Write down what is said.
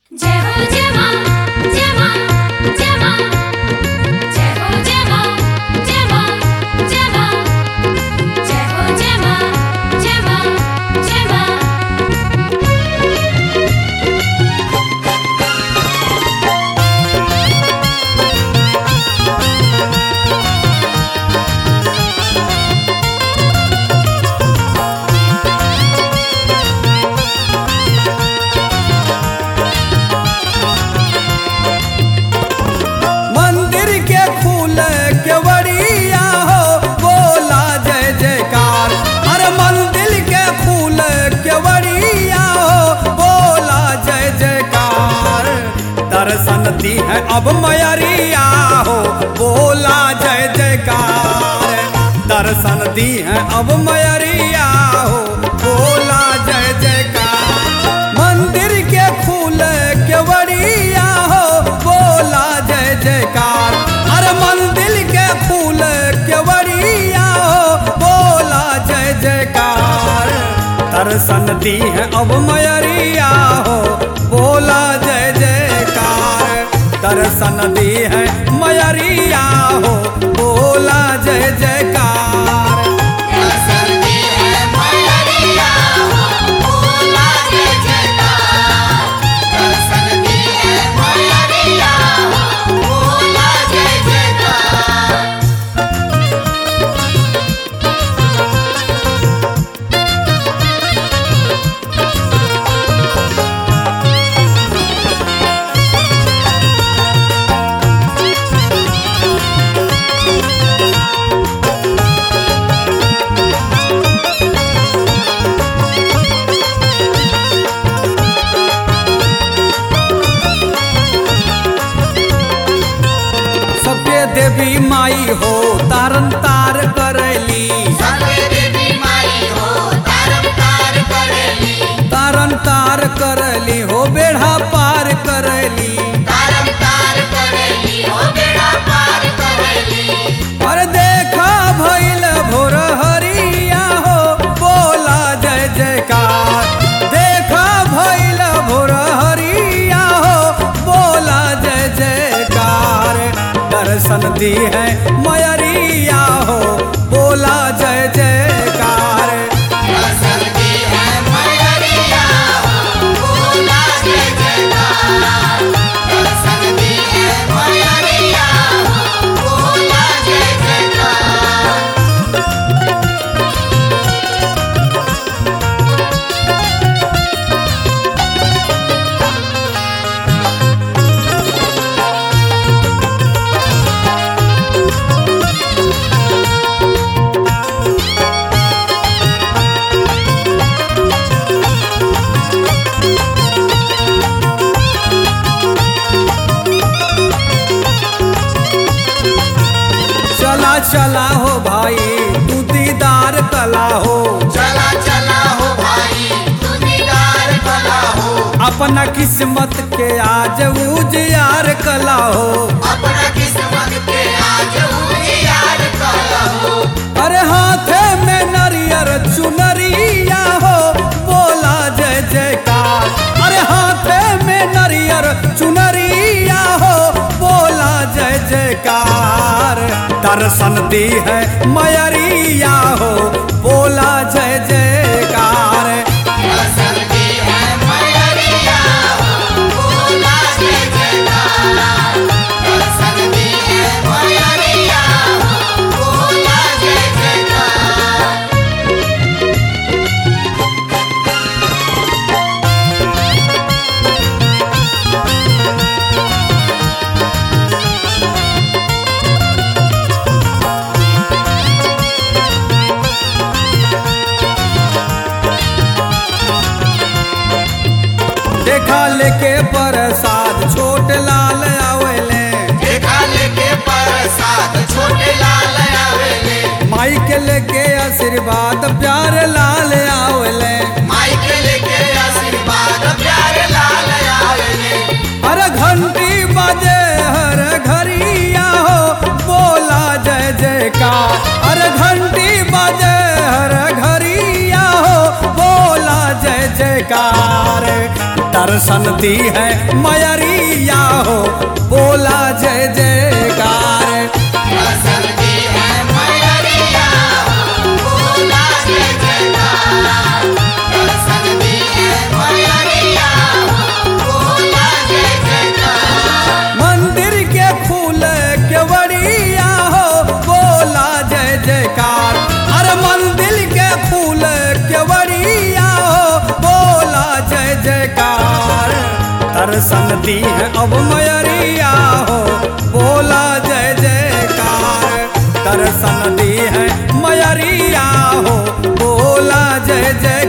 जय हो जय मां जय मां जय मां जय हो जय मां जय मां जय मां जय हो जय मां जय मां जय मां मंदिर के फूल केवड़िया हो बोला जय जयकार अरे मंदिर के फूल केवड़िया हो बोला जय जयकार दर्शन दी है अब मयरिया हो बोला जय जयकार दर्शन दी है अब मयरिया हो बोला जय जयकार मंदिर के फूल केवड़िया हो बोला जय जयकार अरे मंदिर के फूल केवड़िया हो बोला जय जयकार दर्शन दी है अब मयरिया हो बोला जय जयकार दर्शन दी है मयरिया हो बोला जय जयकार सबके देवी माई हो तारन तार करैली तारन तार करैली हो बेढ़ा पार करैली अरे देखा भइल भोर हरिया हो बोला जय जयकार देखा भइल भोर हरिया हो बोला जय जयकार दर्शन दी है मयरिया हो बोला जय जयकार चला चला हो भाई तू दीदार कला हो चला चला हो भाई तू दीदार कला हो अपना किस्मत के आज उजियार कला हो अपना किस्मत के आज उजियार कला हो अरे हाथे में नरियर चुनरिया हो बोला जय जयकार अरे हाथे में नरियर चुनरिया हो बोला जय जयकार दर्शन दी है मयरिया हो बोला जय जयकार दर्शन दी है मयरिया हो बोला जय जयकार दर्शन दी है मयरिया हो बोला जय जयकार देखा लेके प्रसाद छोट लाल आवेले देखा लेके प्रसाद छोटे लाल आवेले माई के लेके आशीर्वाद प्यार लाल आवेले माई के लेके आशीर्वाद प्यारे लाल आवेले अरे घंटी बजे हर घरिया हो बोला जय जयकार अरे घंटी बजे हर घरिया हो बोला जय जयकार दर्शन दी है मयरिया हो बोला जय जयकार दर्शन दी है मैया हो बोला जय जयकार दर्शन दी है मैया हो बोला जय जयकार मंदिर के फूल केवड़िया हो बोला जय जयकार अरे मंदिर के फूल केवड़िया हो बोला जय जयकार दर्शन दी है अब मयरिया हो बोला जय जयकार दर्शन दी है मयरिया हो बोला जय जय